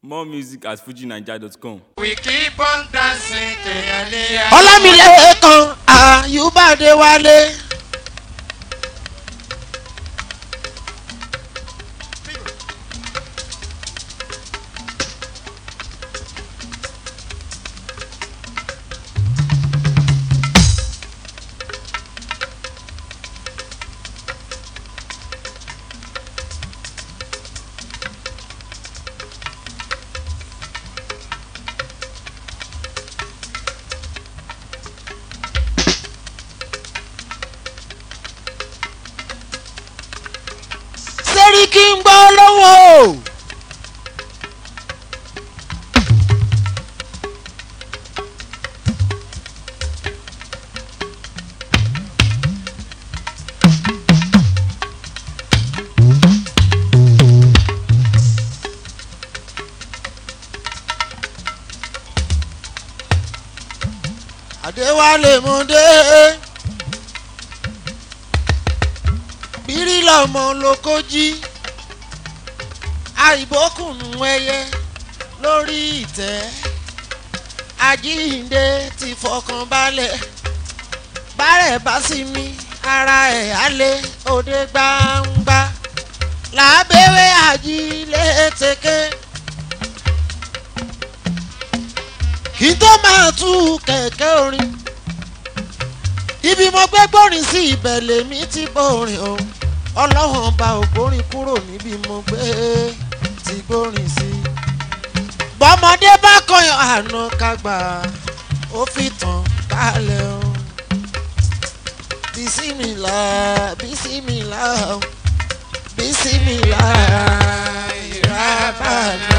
More music at fujinaija.com. We keep on dancing kẹ̀yàlẹ́yà. ọlámilẹ́kan àyùbádé wálé. sẹ́ríkì ń gbọ́ lọ́wọ́. àdéwálé mo dé bírí lọmọ lóko jí àìbókùnù ẹyẹ lórí ìtẹ́ àjíǹde ti fọkàn balẹ̀ bárẹ̀ bá sí mi ara ẹ̀ á lé òde gbangba làbẹ́wẹ́ àjílẹ̀ tẹ́kẹ́. kí tó máa tú kẹ̀kẹ́ orin ibi mo gbé gbórin sí ibẹ̀ lèmi ti gbórin o ọlọ́run bá ògbórin kúrò níbi mo gbé ti gbórin sí. bọ́mọdé bá kọyàn àná kagbà ó fi tàn kálẹ̀ o. bisimilá bisimilá o bisimilá ìrábànà.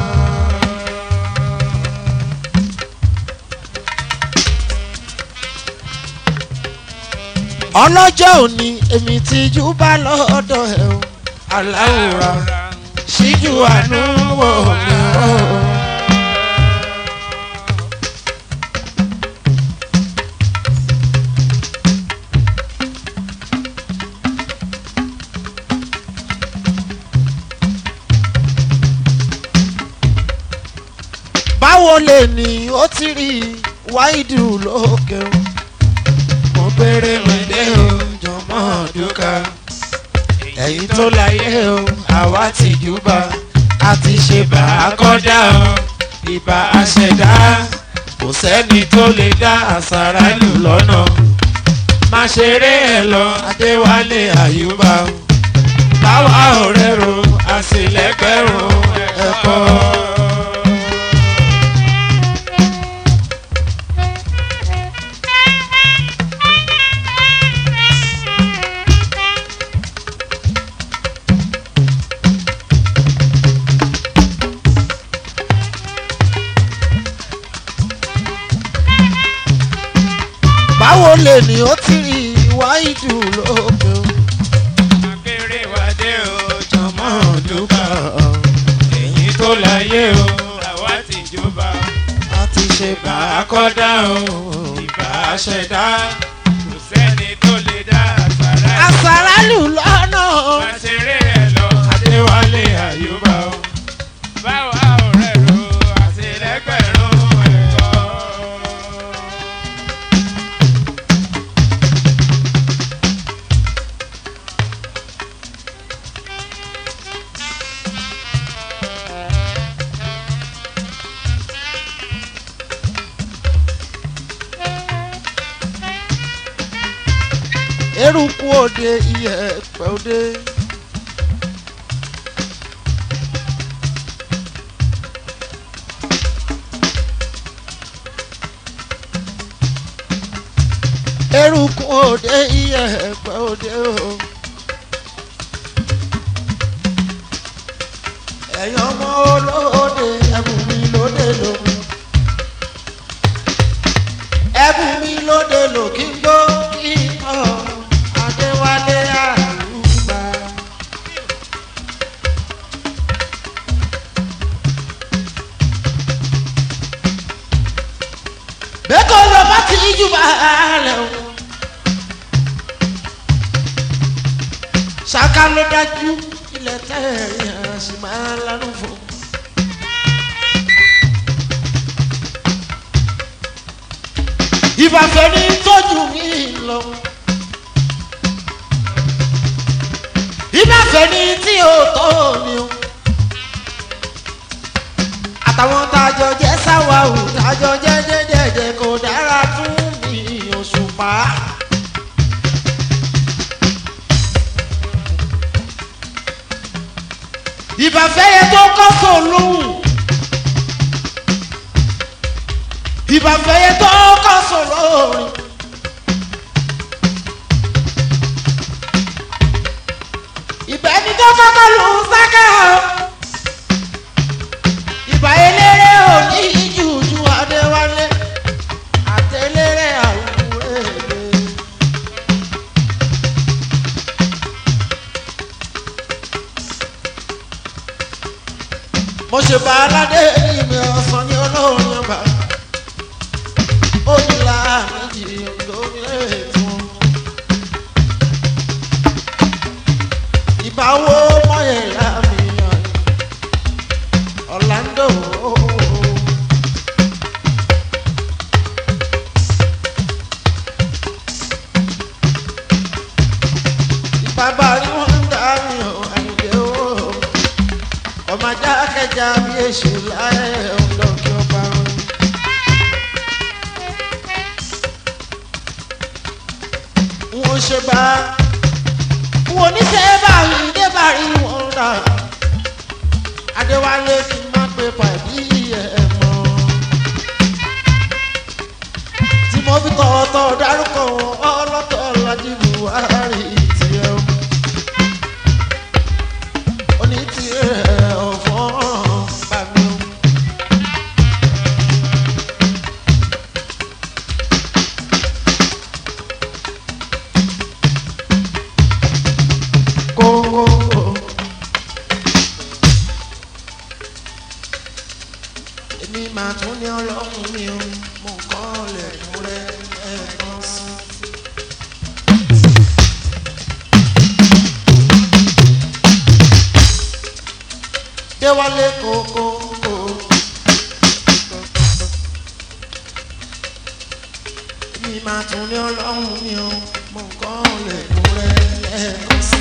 ọlọ́jọ́ òní èmi ti jú bá lọ́dọ̀ ẹ̀ o aláwòrán ṣíjú àánú wò mí o. báwo lè ní ó ti rí wáìdù lókè o mo péré mi dé o jọmọ dúkà ẹ̀yin tó láyé o àwa ti júbà a ti ṣe bá a kọ́dá o ìbá a ṣẹ̀dá kò sẹ́ni tó lè dá àṣàrà lù lọ́nà má ṣeré ẹ̀ lọ adéwálé àyùbá o báwa ọ̀rẹ́ ro àṣìlẹ́gbẹ̀rún ẹ̀kọ́. báwo lè ní ó ti rí wáìdù lókè o. Akéré wa dé o, jọmọ dúkà èyí tó láyé o, àwa ti jọba. a ti ṣe bá a Àkọ́dá o, ìbá ṣẹ̀dá, kò sẹ́ni tó lè dá àṣàrà. àṣàrà lù lọ́nà. Má ṣeré ẹ̀ lọ, Adéwálé Àyùbá o. Báwa ọ̀rẹ́ ro, àṣìlẹ́gbẹ̀rún ẹ̀kọ́. eruku òde iyẹ̀pẹ̀ òde. eruku òde iyẹ̀pẹ̀ òde o. ẹ̀yin ọmọ olóde ẹ̀bùn mi lóde lómi. ẹ̀bùn mi lóde lò kí n gbó kí n kọ́ adéwálé àyùbá. bẹ́ẹ̀kọ́ lọ bá ti ní jù bá lẹ̀ o. ṣáká ló dájú ilẹ̀ tẹ̀ yẹn sì máa lánàá fún. ìbàfẹ́ ní tójú mi lọ. ìbàfẹ́ ní tí ò tó mi o. àtàwọn tájọ jẹ́ sáwàhù tájọ jẹ́ jẹ́jẹ́jẹ́ kò dára fún mi òṣùpá. ìbàfẹ́ yẹn tó kọ́ sòlóhùn. ìbàfẹ́ yẹn tó kọ́ sòlóhùn. ìbà ẹni tó kọ́kọ́ lù ú sáká o. ìbà eléré ò ní jùjú adéwálé àtẹléré àwùrẹ́ èdè. mo ṣe bá aládé ìmì ọ̀sán ní olórin ọba ó ní láàmìjì lórí ètò ìbáwó mọ̀yẹ̀lá mi ọ̀làǹdó. bàbá rí wọn ń dá mi ò àyè o ọmọ ajá kẹjà bí èṣù láyé ọ̀dọ́ kí ó bá wọn. wọ́n ṣe bá wọ́n ní sẹ́ bá rí dé bá rí wọn rà adéwálé kí n má pé pàdé ẹ̀ mọ́. tí mo fi tọ̀ọ̀tọ̀ dárúkọ wọn ọlọ́tọ̀ lajú buhari tiẹ̀ o oní tirẹ̀ ọ̀fọ́ bá mi o. kókó. èmi máa tún ní ọlọ́run mi o mo kàn lè kú rẹ ẹ̀ẹ̀kan sí i. déwálé kókókó. mi máa tún ní ọlọ́run mi o mo kàn lè kú rẹ lẹ́ẹ̀kan sí.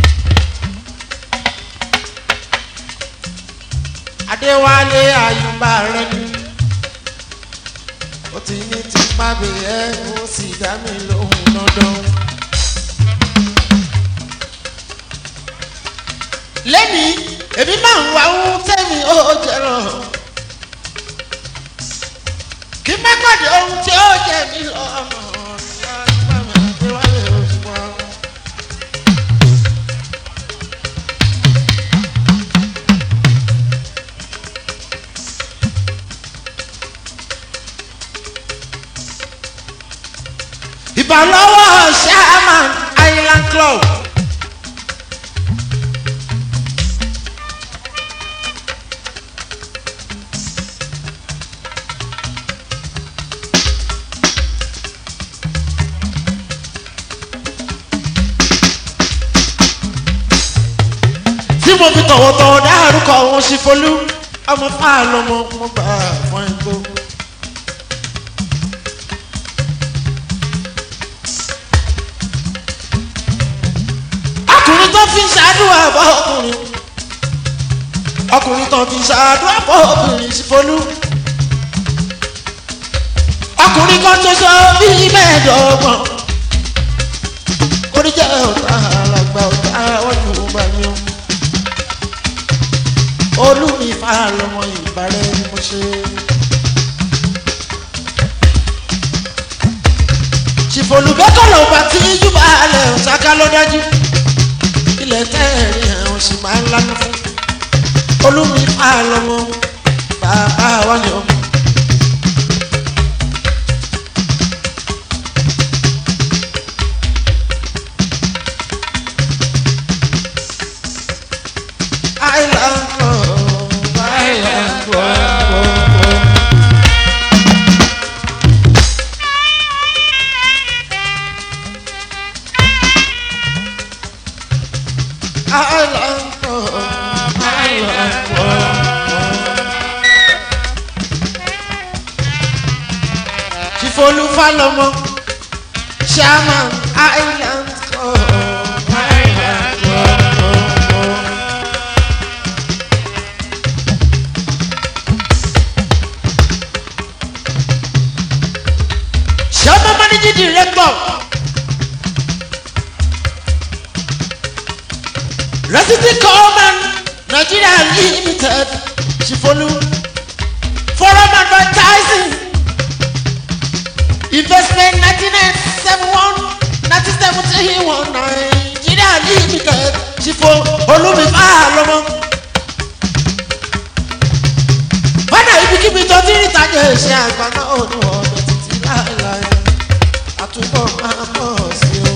adéwálé àyùbá rẹ ni ó ti ní tipa bẹ́ẹ̀ ó sì dá mi lóhùn dandan. lẹ́ni èmi máa ń wá ohun tẹ́mi ó jẹrọ. kí má pàdé ohun tí ó jẹ mí lọ́nà. ìbálọ́wọ́ sherman island club. tí mo fi tọ̀wọ̀tọ̀wọ̀ dárúkọ wọn sí folú ọmọ fáàlọ́mọ mo bá fún ẹgbó. ọkùnrin tó fi ṣàdúrà bọ́ ọkùnrin ọkùnrin tó fi ṣàdúrà bọ́ ọkùnrin sí folú. ọkùnrin kan tó sọ bíi mẹ́ẹ̀ẹ́dọ́gbọ̀n orí jẹ́ ọ̀tá àlàgbà ọ̀tá ọ̀yùn bá mi o olùmífà lọmọ ìbàrẹ̀ ni mo ṣe. ṣìfòlùbẹ́kọ̀ ló bá tí júbà alẹ̀ ṣáká ló dájú ilẹ̀ tẹ́ẹ̀rí àwọn sì máa ń lánà fún olùmífà lọmọ bàbá wa ni ọmọ. Island love, island love. Island love, island love. olúfàlọ́mọ chairman island club. Island club. chairman managing director. Resident Coleman Nigeria Limited Shifolu Forum Advertising Investment 1971 1971 Nigeria Limited Shifo Olúmifá lọ́mọ. Bọ́dà ibikíbi tó ti rí ìtajà ìṣe àgbà náà ò ní wọ́n ọ̀dọ̀ títí láéláé. Àtúbọ̀ máa pọ̀ sí o.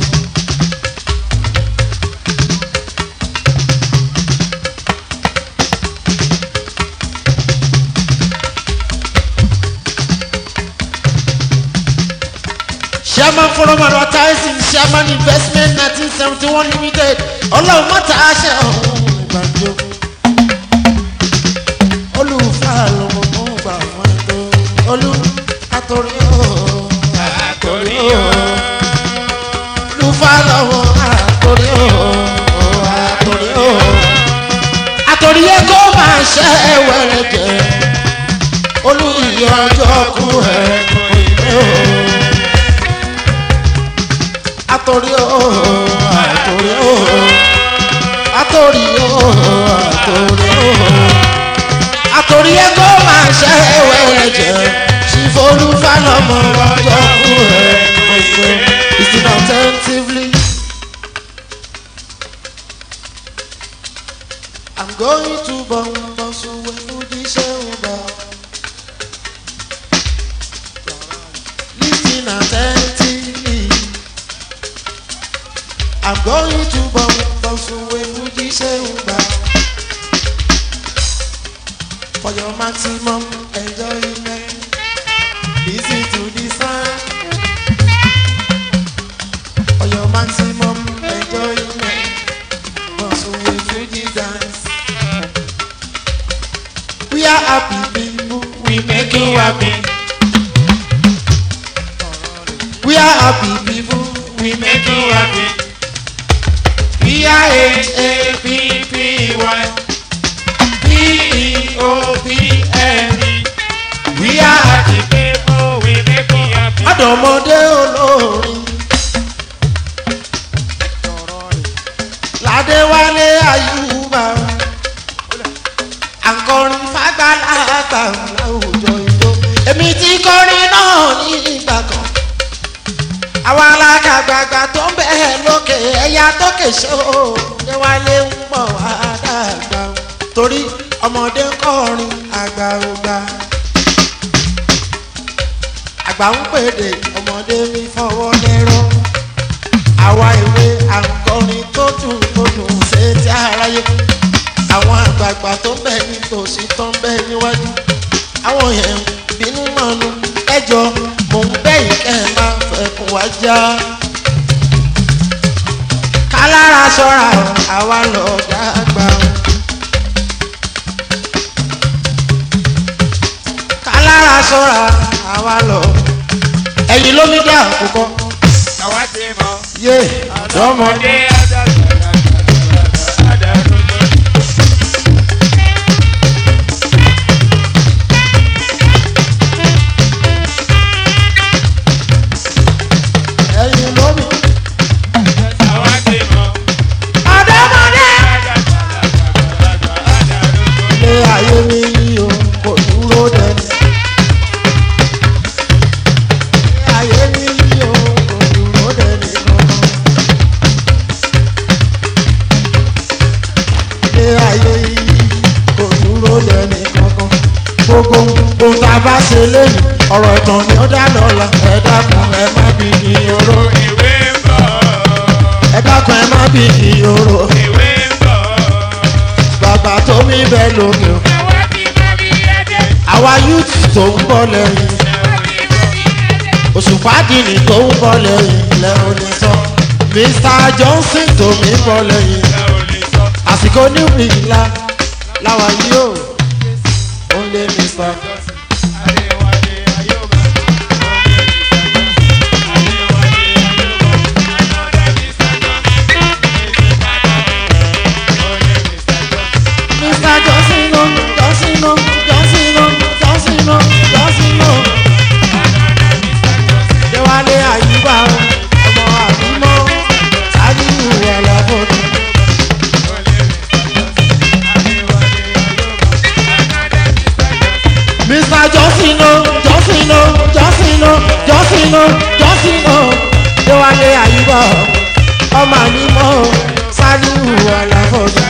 Chairman Forum Advertising Chairman Investment nineteen seventy one limited ọlọ́run mọ́ta aṣẹ ọ̀hún ìgbàjọ. Olùfà lọ́mọ mọ́ gbà wọ́n tó. Olú àtòrí ooo. Àtòrí o. Olùfà lọ́wọ́ àtòrí ooo. Àtòrí ooo. Àtòrí yẹ kó máa ṣe wẹ̀rẹ̀ jẹ. Olú ìyá ọjọ́ kú ẹ̀ kò ì pé ooo àtòrí ooo àtòrí ooo àtòrí ooo àtòrí ooo àtòrí ẹgbẹ́ máa ṣe ẹwẹ́ jẹ ṣìfọ́lù fálọ́mọ ọjọ́ kú ẹ̀ ọ̀sẹ̀ ìsìn attentively. I'm going to Bọ̀m̀bọ̀sùn wẹ̀ fújì ṣẹ́hùn bá. Listen attentively. I'm going to Bọ̀m̀bọ̀sùn wẹ̀ fújì ṣẹ́hùn bá. For your maximum enjoyment, listen to the sound. For your maximum enjoyment, Bọ̀sùn wẹ̀ fújì dance. We are happy people, we make you happy. We are happy people, we make you happy. We are H-A-P-P-Y. P-E-O-P-N-E. We are happy People, we make you happy. Adọ̀mọdé olórin. Ládéwálé Ayúbà. Àkọrin fàgbàlagbà láwùjọ ìjọ. Èmi ti kọrin náà ní ìgbà kan. Àwọn alágàgbàgbà tó ń bẹ̀ lókè ẹ̀yà tókè ṣe ó. Déwálé ń bọ̀ wá dàgbà. Torí ọmọdé ń kọrin àgbà ò gbà àgbà ń pèdè ọmọdé mi fọwọ́ lẹ́rọ àwa ìwé àǹkọrin tó dùn tó dùn ṣe tí aráyé àwọn àgbààgbà tó ń bẹ ní tòsí tó ń bẹ níwájú àwọn yẹn ń bínú mọ́nu ẹjọ́ mò ń bẹ̀yìn kẹ́ ẹ máa fẹ̀kùn wá já kálára ṣọ́ra o, àwa lọ dàgbà o. kálára ṣọ́ra àwa lọ ẹ̀yìn ló ní dá àkókò Àwa ti mọ̀. yé ọ̀dọ́mọdé. Ọmọdé adágbà. Adarúgbó. ẹ̀yìn ló ní. Àwa ti mọ̀. ọ̀dọ́mọdé. Adarúgbó. ilé ayé mi yí o kò dúró dẹni. ilé ayé mi yí o kò dúró dẹni kankan. ilé ayé yí kò dúró dẹni kankan. gbogbo ohun tá a bá ṣe lẹ́yìn ọ̀rọ̀ ìtàn ni ó dá lọ́la ẹ dákun ẹ má bí ní oró. Ìwé ń bọ̀. ẹ dákun ẹ má bí ní oró. Ìwé ń bọ̀. bàbá tó mi bẹ́ẹ̀ lókè o. Àwa ti mọ̀ bí ẹdẹ. àwa youth tó ń bọ̀ lẹ́yìn. Àwa ti mọ̀ bí ẹdẹ. òṣùpá dìní tó ń bọ̀ lẹ́yìn lẹ́hìn ní sọ. mr johnson tó mi bọ̀ lẹ́yìn. Ẹ ò lè sọ. àsìkò níbi ńlá làwọn yìí ó ó lé mr. Adéwálé Ayọ̀bá. jọ́sìnà jọ́sìnà jọ́sìnà jọ́sìnà jọ́sìnà déwálé àyùbá ọmọ ànímọ́ sálíù àlàfọ́sà.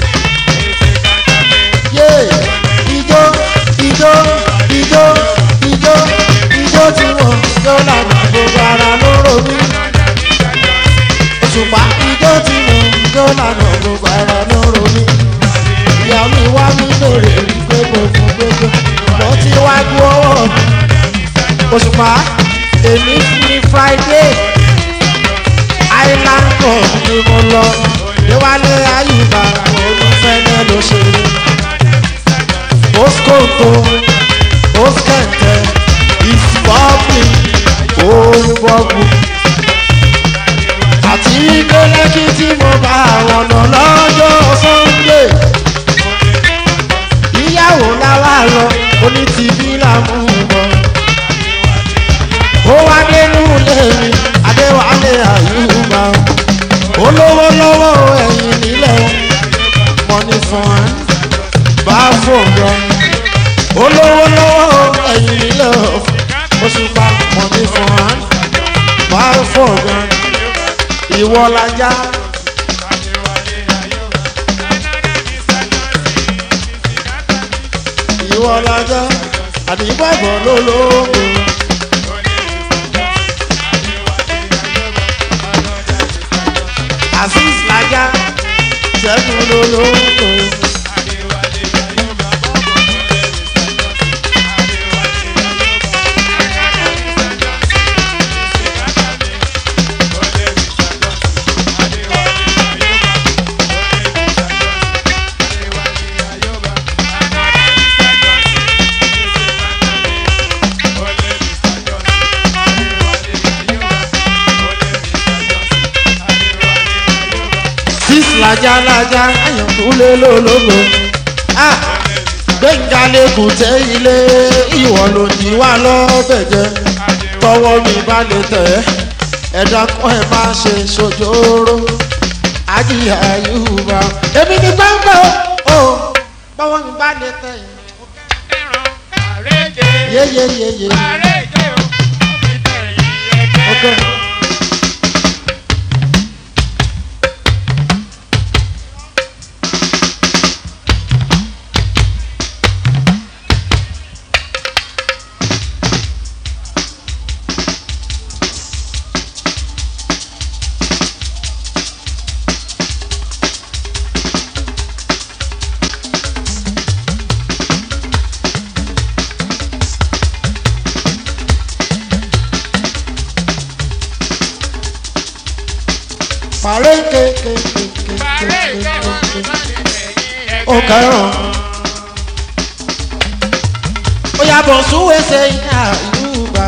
yé ijó ijó ijó ijó ijó tí wọ́n yóò lànà gbogbo ara lóró mi. òṣùpá ijó tí wọ́n yóò lànà gbogbo ara lóró mi. ìyá mi wá mi lóore rí pé mo fún gbogbo mo ti wá gbọ́ ọwọ́ mi. òṣùpá èmi ní friday island cup ni mo lọ déwálé ayùbá olùfẹ́lẹ́ ló ṣe moscoto moskente ìsọ́ọ̀bì olùbọ̀gbù àti gbẹlẹ́kì tí mo bá àwọn ọ̀nà lọ́jọ́ sunday ìyàwó láwa lọ oní tìbí làmú bọ̀ ó wá nínú ilé mi adéwálé àyùbá olówó lọ́wọ́ ẹ̀yìn nílẹ̀ money fund bá fòǹgàn olówó lọ́wọ́ ẹ̀yìn nílẹ̀ oṣùpá money fund bá fòǹgàn ìwọ lajá. ìwọ lajá àdìgbàgbọ́ lólógún. azeez lajà ṣẹ́gun lolóko. six lajà lajà àyànkúlé lolóko. Ah, gbẹ̀ngà lẹ́kùn tẹ́ ilé ìwọ ló ní wá lọ́bẹ̀ jẹ́ tọwọ́ mi bá lè tẹ̀ ẹ́ ẹ̀dá kan ẹ̀ máa ṣe ṣojóró ajíyà yorùbá èmi ní gbọ́ngbọ́ o tọwọ́ mi bá lè tẹ̀ ẹ́ yéyéyéyé ok. Pàrẹ́ kékékékékéké. Ó kẹ́ràn. Ó yàbọ̀ súwé ṣe iná ìlúgbà.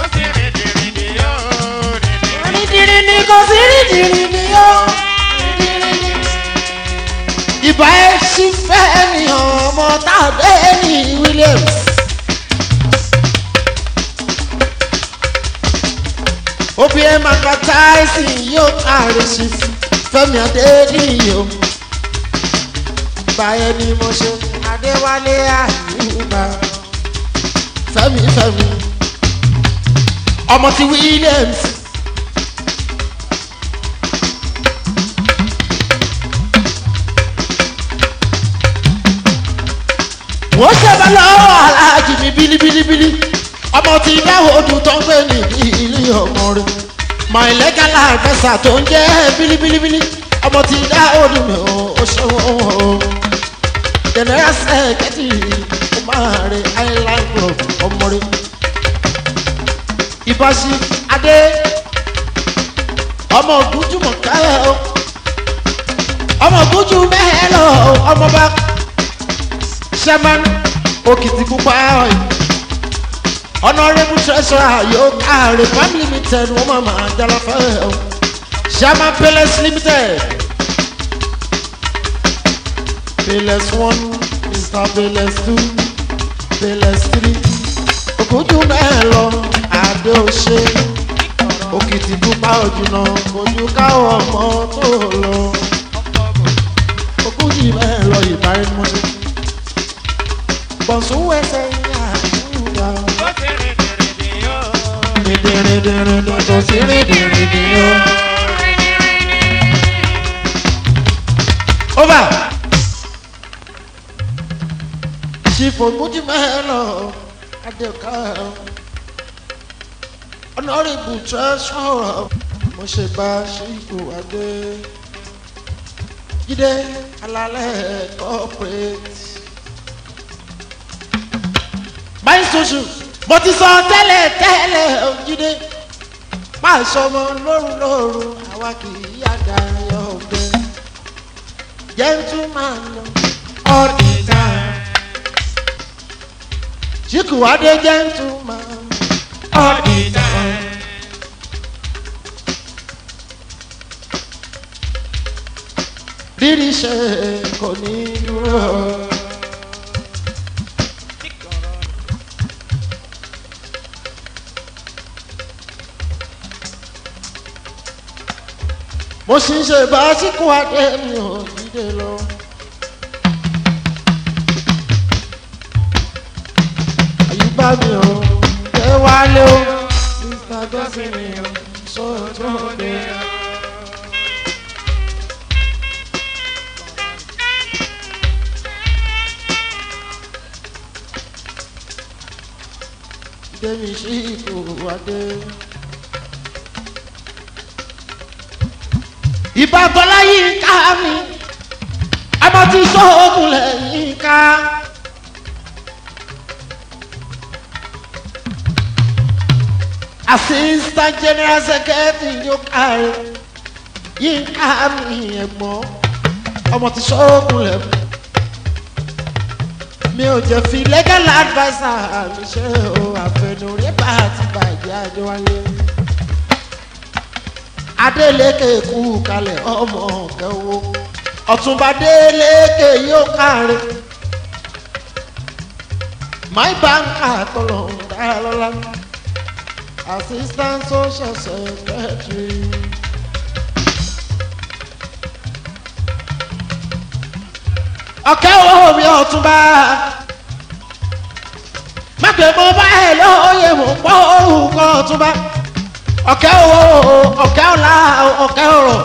Onídìrí ni kò sí rídìrí ni ó. Ìbá ẹ̀ sì fẹ́ ni ọmọ tàdé ní Williams. obìnrin advertising yóò kárí sí fẹmi adéníyò báyẹn ni mo ṣe adéwálé àyùbá fẹmi fẹmi ọmọ ti williams. wọ́n ṣẹ̀bẹ̀ lọ́wọ́ aláàjì mi bílíbílíbílí ọmọ tí dáwọ́dù tó ń gbé ní ilé ọmọ rẹ̀ my legal adviser tó ń jẹ́ bílíbílíbílí ọmọ tí dáwọ́dù mi ò ṣòwò o general secretary ó máa rẹ̀ island club ọmọ rẹ̀ ìbáṣí adé ọmọ ògúnjúmọ̀ kálẹ̀ o ọmọ ògúnjú mẹ́hẹ́ lọ ọmọ bá sherman òkìtìpupa ọ̀yìn honourable treasurer yóò káre farm limited wọ́n máa máa jala fẹ́ o sherman palace limited palace one mr palace two palace three ògúnjú mẹ́hẹ́ lọ adé òṣè òkìtìpupa òjùnà ojú káwọ́ ọmọ tó lọ ogójì mẹ́hẹ́ lọ ìbáraẹnumọ́sí bọ̀sùn wẹ̀sẹ̀ yà dìrìndìrìndìrìn tó sí rìndìrìndìrìn o. over chief omujimelo adeoka honourable treasurer mo ṣe bá ṣíkù adé jíde alalẹ corporate my social mo ti sọ tẹ́lẹ̀ tẹ́lẹ̀ jíde máa sọmọ lóru lóru àwa kì í yàgà yọ ọgbẹ gentleman all the time. Chiku Ade gentleman all the time. Rírí ṣe kò ní dúró. Mo sì ń ṣe bá Chiku Ade mi ò dídé lọ. àyíbá mi ò ẹ wálé o mr dọ́sìn mi ò sọ̀rọ̀ tó dé. Dèmi sí ipò wádé. Ìbàbọ̀lá yìí ká mi, ọmọ tí sọ́ọ̀gùn lẹ́yìn ká. assistant general secretary yóò kárí yínká mi ẹ̀gbọ́n ọmọ tí sọ́ọ̀kùn lẹ̀ mi ò jẹ́ fi legal adviser mi ṣe o àfẹnurí bá ti bàjẹ́ àjọwálé adeleke kú kalẹ̀ ọmọ kẹwo ọ̀túnba adeleke yóò kárí my banker tọ̀lọ̀ ń dára lọ́la assistant social secretary. ọ̀kẹ́ owó mi ọ̀túnba mágbè mo bá ẹ lóye mo pọ́ orúkọ ọ̀túnba ọ̀kẹ́ owó ọ̀kẹ́ ọ̀la ọ̀kẹ́ ọ̀rọ̀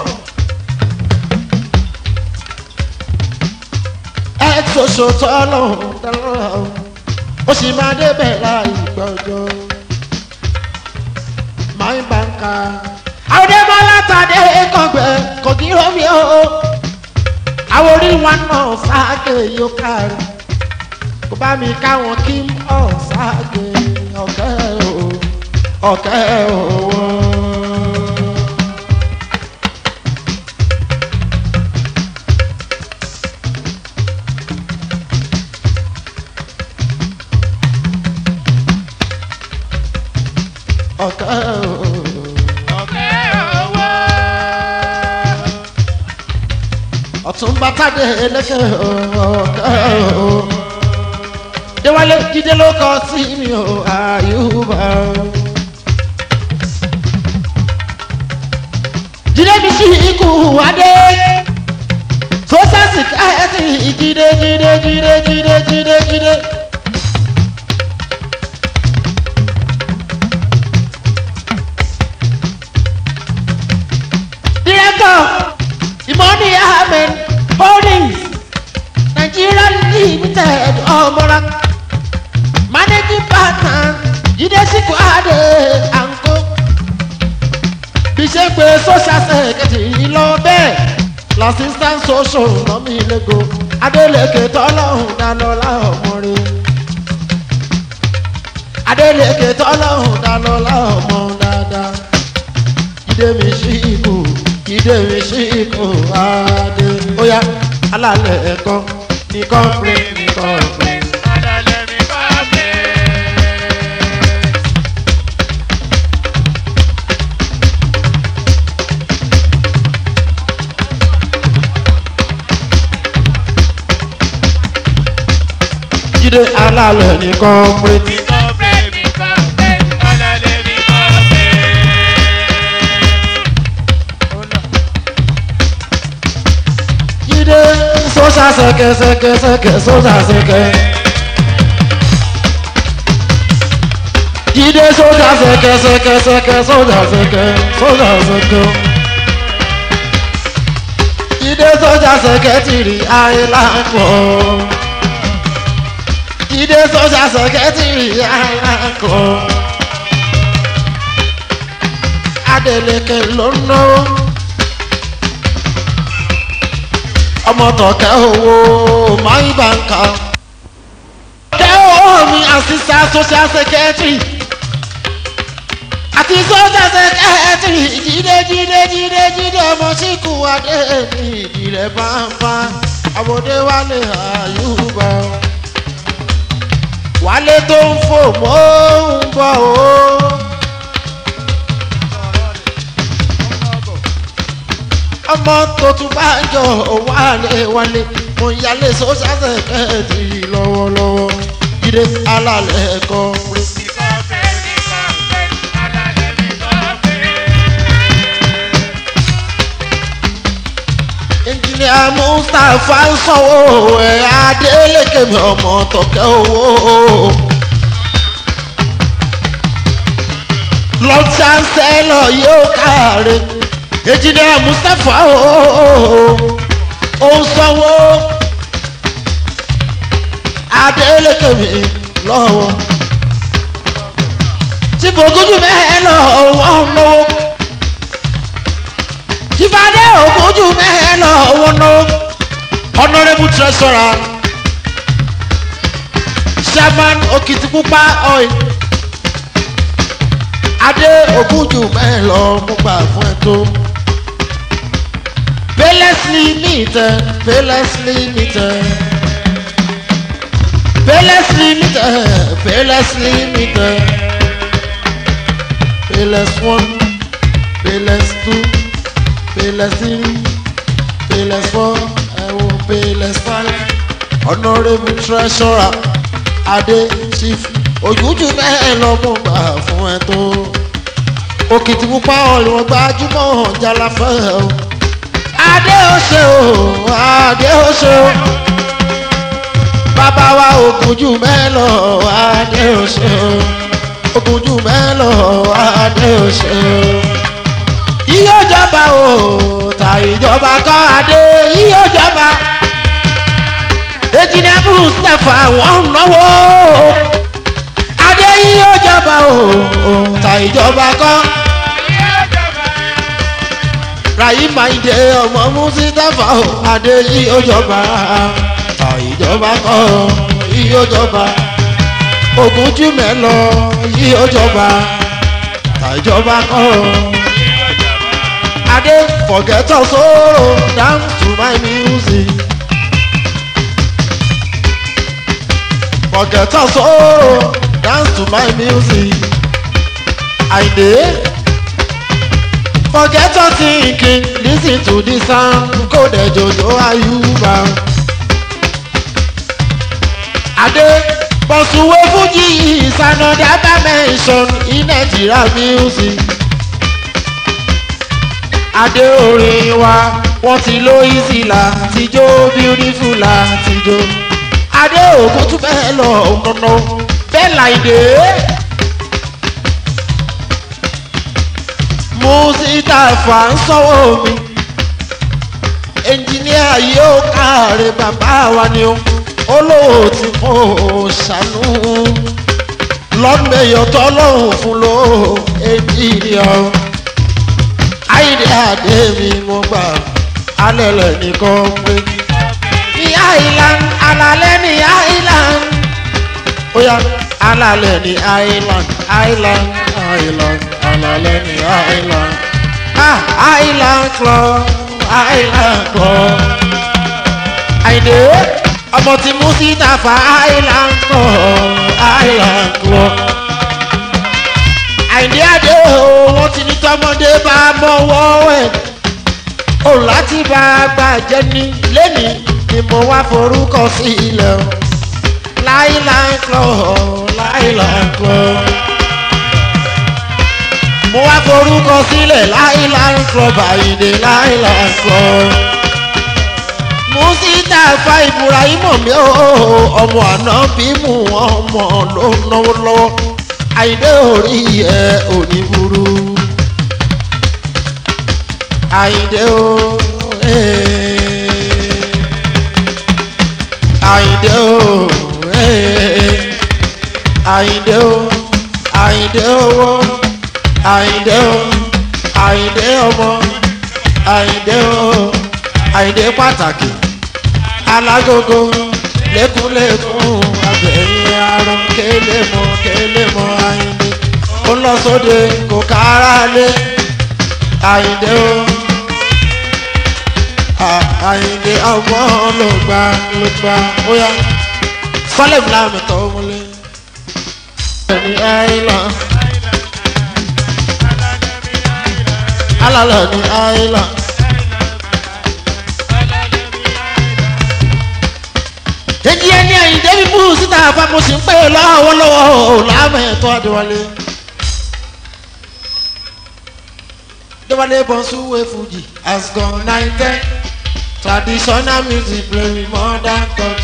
ẹ ṣoṣo tọ́lọ̀ tọ́lọ̀ ó sì máa débẹ̀ láì gbọ́jọ́ my banker. Àwòdébọ́lá tàdé kọ̀gbẹ́ kò kí omi o. Àwọn orí wọn náà sáàgé yóò kárí. Kò bá mi káwọn kí n ọ̀ sáàgé ọ̀kẹ́ o. Ọ̀kẹ́ o. Ọ̀kẹ́ o. ọ̀kẹ́ owó. ọ̀tún bá tàdé ẹlẹ́kẹ̀ ọ̀kẹ́ o. Déwálé jíde ló kọ sí mi o, àyùbá. Jíde mi sí ikú wádé. Sọ́sẹ́sì káyọ̀sì jíde jíde jíde jíde jíde jíde. Director Imoni Ahmed Holdings Nigeria Limited Ọmọra Managing Partner Jídé Síkú Adé Àǹkó bí ṣe pé social secretary lọ bẹ́ẹ̀ l'assistant social nọ́mí lẹ́gọ́ Adélèké tọ́lọ́hún dálọ́lá ọmọ rẹ̀ Adélèké tọ́lọ́hún dálọ́lá ọmọ dáadáa jíde mi sí ikú jíde mi sí ikú adé óyá alálẹ̀ ẹ̀kọ́ ní kọ́ńpé ní kọ́ńpé. Adalẹ̀ mi bá bẹ̀. jíde alálẹ̀ ní kọ́ńpé. Mi kọ́ bẹ̀, mi kọ́ bẹ̀. Adalẹ̀ mi bá bẹ̀. jíde sọ́sà sẹ́kẹ̀ sẹ́kẹ̀ sẹ́kẹ̀ sọ́sà sẹ́kẹ̀. jíde sójà sẹ̀kẹ̀ sẹ̀kẹ̀ sẹ̀kẹ̀ sójà sẹ̀kẹ̀ sójà sẹ̀kẹ̀. jíde sójà sẹ̀kẹ̀ tìrì àìláńkọ̀. jíde sójà sẹ̀kẹ̀ tìrì àìláńkọ̀. adeleke ló ń náwó. ọmọ tọ̀kẹ́ owó máì bàǹkà. tẹ́ owó mi àṣìṣe social secretary àti sọ́jà sẹ́kẹ́tìrì jíde jíde jíde jíde ọmọ síkù adé ní ìdílé pàmpá àbòdé wálé àyùbá wálé tó ń fò mọ́ ń bọ̀ o. ọmọ tó tún bá jọ wálé wálé mo yálé sọ́jà sẹ́kẹ́tìrì lọ́wọ́lọ́wọ́ jíde alálẹ̀ kọ́ rí. engineer mustapha ń sanwó ẹ̀ adélèké mi ọmọ tọ̀kẹ́ owó. lord chancellor yóò káre engineer mustapha ó ń sanwó adélèké mi lọ́wọ́. tí bògúdù mẹ́hẹ́ lọ́wọ́ ń lọ́wọ́ ìfàdé ògójú mẹ́hẹ́ lọ owó ná honourable treasurer chairman okitipupa oil adé ògójú mẹ́hẹ́ lọ mo gbà fún ẹ tó payless limited payless limited payless limited payless limited payless one payless two payless three payless four ẹ̀wò payless five honourable treasurer adé chief ojújú mẹ́rin lọ́mú gbà fún ẹ tó òkìtì pupa ọ̀lùwọ̀n gbajúmọ̀ jalafẹ́ o adé ó ṣe o adé ó ṣe o bàbá wa ògùnjù mẹ́lọ̀ adé ó ṣe o ògùnjù mẹ́lọ̀ adé ó ṣe o yíyó jọba o ta ìjọba kọ́ adé yíyó jọba ejìnà mustapha wọn náwó adé yíyó jọba o ta ìjọba kọ́ rayi maide ọmọ mustapha o adé yíyó jọba ta ìjọba kọ́ yíyó jọba ogunjú mẹ́lọ yíyó jọba ta ìjọba kọ́. I dey forget your sorrow down to my music. Forget your sorrow dance to my music. I dey forget your thinking lis ten to the sound kóde jojo ayuba. I dey pursue fuji is another dimension in Nigeria music adé orin wa wọ́n ti lo easy la ti jó beautiful la ti jó adé ògùn tún bẹ́ẹ̀ lọ ọ̀nà bẹ́ẹ̀ láìdé. mùsítàfà ń sanwó mi ẹnjìníà yóò káre bàbá wa ni ó olóòtú kò ṣàánú lọ́mẹ̀yọ̀ tọ́lọ́hùn fún ló ẹnjìníà àìdí àdé mi mo gbà alẹ́lẹ̀ nìkan pé. ní island alalẹ́ ní island oya alalẹ́ ní island island island alalẹ́ ní island ah island club island club. àìdè ọmọ tí mú sí tàfà island club island club àìní àdé o wọ́n ti ní tọmọdé bá mọ́wọ́ ẹ̀ o láti bá a gbà jẹ́ ní lẹ́nìí ni mo wá forúkọ sí ilẹ̀ o láìláì klọ̀ láìláì klọ̀ mo wá forúkọ sílẹ̀ láìláì klọ̀ bàyìndé láìláì klọ̀ musita fa ibrahim mi o ọmọ àná bí mu ọmọ ló náwó lọ́wọ́ àyíndé orí ẹ òní burú àyíndé o ee. àyíndé o ee. àyíndé o àyíndé owó àyíndé o àyíndé ọmọ àyíndé o àyíndé pàtàkì alágógó lẹ́kúnlẹ́kún abẹ́yìn arán kélé mọ́ kélé mọ́ àyíndé ó lọ sóde kò kára lé àyíndé o à- àyíndé ọmọ ló gbà ló gbà ó yá sọlẹ̀ fúlàmì tó múlé ẹni àìlàn alálẹ̀ ní àìlàn. èjì ẹni ẹ̀yìn débi bú síta àpapọ̀ sí ń pè lọ́wọ́lọ́wọ́ láàmẹ̀tọ́ àdéwálé. déwálé bọ́nsúwé fújì has gone nine ten traditional music play with modern touch.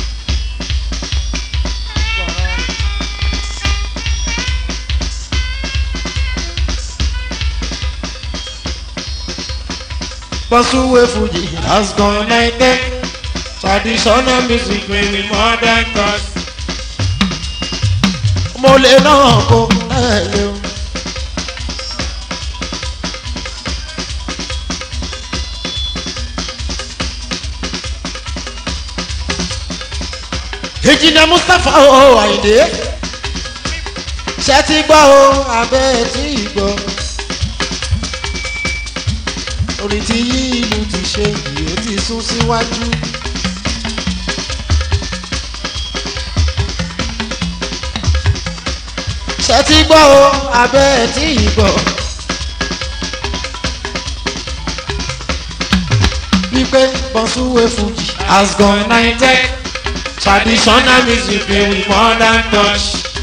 bọ́nsúwé fújì has gone nine ten traditional music play with modern touch. mo lè náà kó ẹ lé o. ìjìnà mustapha o àyìndé ṣe ti gbọ́ o abẹ́ tí ì gbọ́ orin tí yí ìlú ti ṣe yìí ó ti sún síwájú. ṣe ti gbọ́ o abẹ́ tí ì gbọ́. wípé bọ́súwé fújì has gone nineteen traditional music play with modern touch.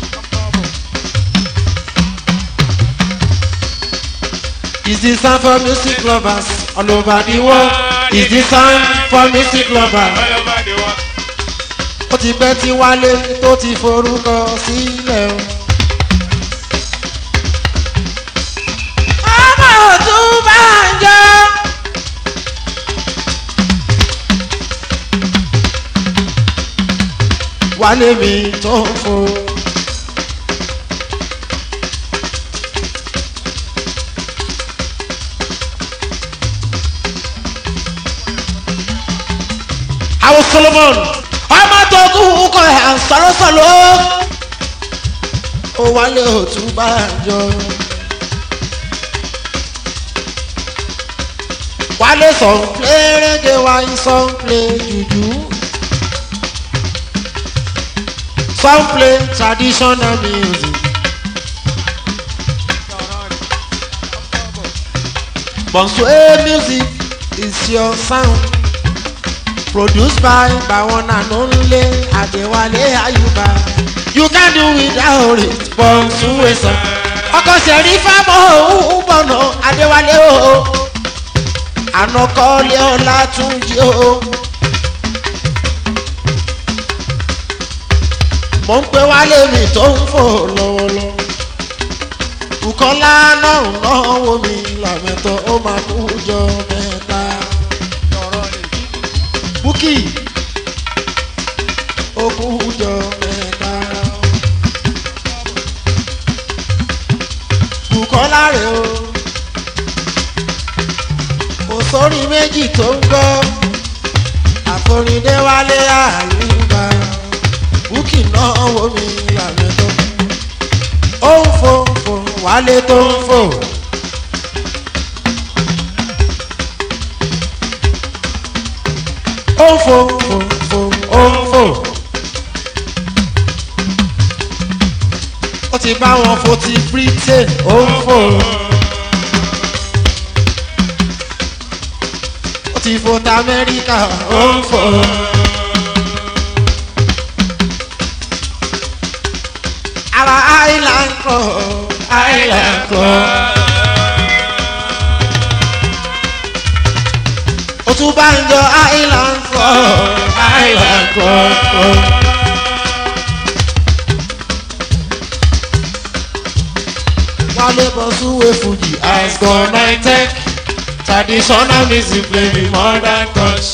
Is this sound for music lovers all over the world? Is this sound for music lovers? all over the world. Ó ti pẹ́ tí wálé tó ti forúkọ sílẹ̀ o. Ọmọ òtún bá ń jọ. Wálé mi tó ń fo. àwọn solomon ọmọ tó kú kọ ẹ̀ à ń sọ̀rọ̀sọ̀rọ̀ ó wálé òtún bá jọ. wálé sọ̀nplé rẹ́gẹ̀ wáyé sọ̀nplé jùjú sọ̀nplé traditional music. Bonsue music is your sound produced by bawon and only adewale ayuba you can do without it bọ̀nsúwe sàn ọkọ̀ sẹ̀rí fámọ́ òun bọ̀nà adéwálé o ànàkọ́lé ọlá tún jí o. mo ń pe wálé mi tó ń fò lọ́wọ́lọ́wọ́ Bùkọ́lá náà náwó mi làmẹ́tọ́ ó máa kú jọ mẹ́ta. Búkì ó kú jọ mẹ́ta. Bùkọ́lá rẹ̀ o kò sórí méjì tó ń gbọ́ àforindé wálé àyùbá Búkì náwó mi làmẹ́tọ́ ó ń fò fò wálé tó ń fò. ó ń fò fò fò ó ń fò. ó ti bá wọn fò ti britain ó ń fò. ó ti fò ti amẹ́ríkà ó ń fò. ara island club island club. Òtúbà ń jọ island club island club. wálé bọ́ súwé fújì has gone high tech traditional music play with modern touch.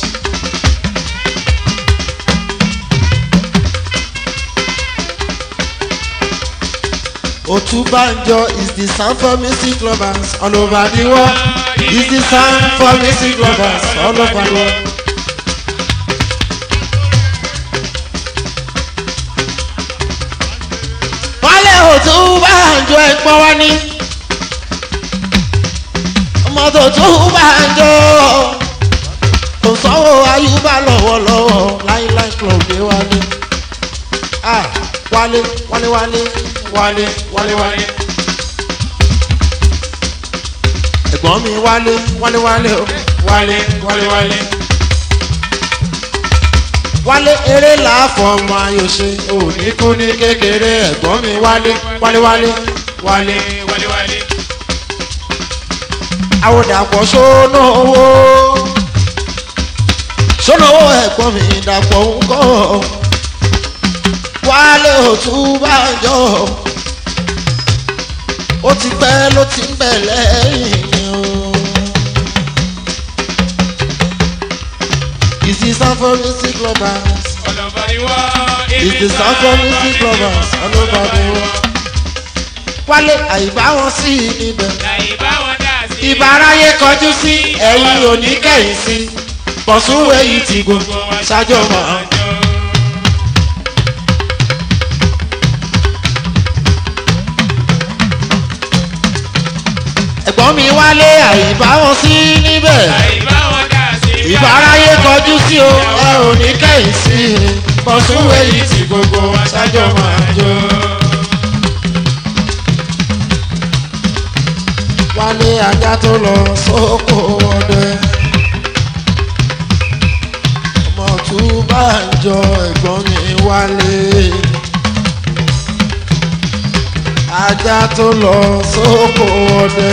Otubanjo is the sound for music lovers all over the world. Is the sound for music lovers all over the world. Wálé Otubanjo ẹ̀pọ̀ wá ní. Ọmọ tó Otubanjo kò sanwó Ayúbá lọ́wọ́lọ́wọ́ láíláí club dé wálé. Ah, wálé wálé wálé wálé wálé wálé. ẹ̀gbọ́n mi wálé wálé wálé o wálé wálé wálé. wálé eré làáfọ̀ ọmọ ayò ṣe òní kú ní kékeré ẹ̀gbọ́n mi wálé wálé wálé wálé. wálé wálé. àwòdàpọ̀ sóná owó sóná owó ẹ̀gbọ́n mi dàpọ̀ ń kọ́ wálé Ọ̀túnbàjọ ó ti pẹ́ ló ti ń bẹ̀ lẹ́yìn o. Is the sound for music lovers? ọlọ́ba ni wọ́n. Is the sound for music lovers all over the world? Wálé àìbá wọn sí i níbẹ̀. láì bá wọn dá sí. Ìbáráyé kọjú sí ẹ̀yìn oníkẹ́yìn sí. Bọ̀súwé yìí ti gbogbo ṣáájú ọmọ. Ẹ̀gbọ́n mi wálé àìbá wọn sí níbẹ̀. láì bá wọn dá sí. ìbáráyé kọjú sí o ẹ ò ní kẹ́yìn sí i bọ́súwé yìí tí gbogbo aṣáájú máa jó. wálé ajá tó lọ sóko ọdẹ ọmọ Ọ̀túnbàjọ ẹ̀gbọ́n mi wálé ajá tó lọ sóko ọdẹ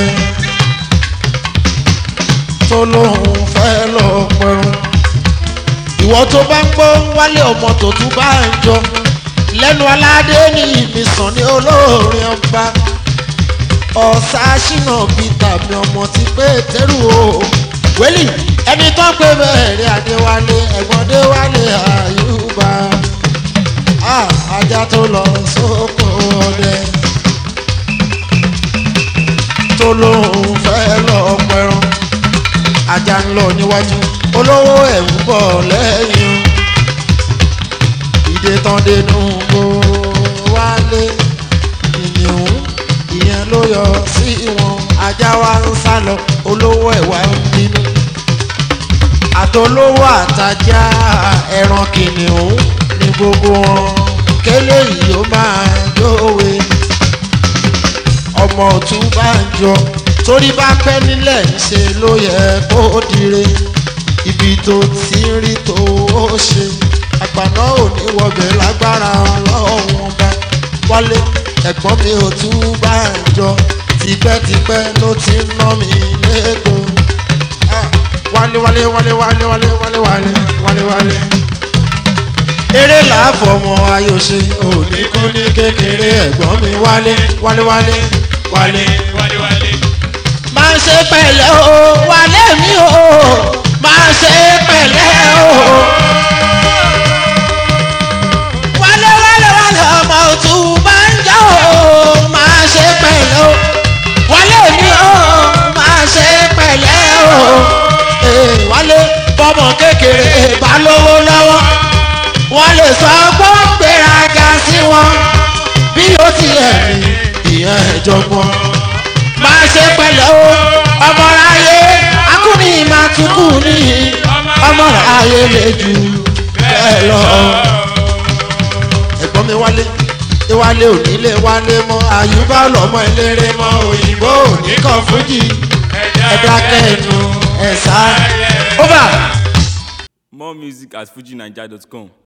tó lóun fẹ́ lọ pẹ̀rùn. ìwọ tó bá ń gbọ́ wálé ọmọ tó tún bá ń jọ lẹ́nu aládé ní ìmísàn ní olóòrin ọba ọ̀sá ṣìnà bíi tàbí ọmọ tí pé tẹ́rù o wẹ́lì ẹni tó ń pè bẹ́ẹ̀rẹ̀ adéwálé ẹ̀gbọ́n déwálé àyùbá Ah, ajá tó lọ sóko ọdẹ tó lóun fẹ́ lọ pẹ̀rùn ajá ń lọ níwájú olówó ẹ̀ ń bọ̀ lẹ́yìn ìdè tán dénú kó wálé ìyẹ̀wò ìyẹn ló yọ sí wọn ajá wa ń sá lọ olówó ẹ̀ wá ń bínú àtolówó àtajá ẹran kìnìún ní gbogbo wọn kélé yìí ó máa dówe ọmọ Ọ̀túnbàjọ torí bá pẹ́ nílẹ̀ ṣe ló yẹ kó dire ibi tó ti ń rí tó ó ṣe àgbàná ò ní wọbẹ̀ lágbára ọlọ́run bá wálé ẹ̀gbọ́n mi Ọ̀túnbàjọ tipẹ́tipẹ́ ló ti ń ná mi lẹ́kọ̀ọ́ Ah, wálé wálé wálé wálé wálé wálé wálé wálé wálé eré làáfọmọ ayọ̀ṣe òní kú ní kékeré ẹ̀gbọ́n mi wálé wálé wálé wálé wálé wálé. máa ṣe pẹ̀lẹ́ o wálé mi o máa ṣe pẹ̀lẹ́ o. wálé wálé wálé ọmọ Ọ̀túnbàjọ o máa ṣe pẹ̀lẹ́ o. wálé mi o máa ṣe pẹ̀lẹ́ o. Ee, wálé bọ́mọ kékeré bá lówó lọ́wọ́ wọ́n lè sọ pé ó gbéraga sí wọn bí ó tilẹ̀ rí ìyẹn ìjọgbọ́n máa ṣe pẹ̀lẹ́ o ọmọláyé akúni máa tukú ní ọmọláyé lè jù bẹ́ẹ̀ lọ. ẹ̀gbọ́n mi wálé ìwálé òní lè wálé mọ́ àyùbá lọ́mọ eléré mọ́ òyìnbó òní kan fújì ẹ̀dá kẹ́ẹ̀nù ẹ̀sà. over. More music at fujinaija.com.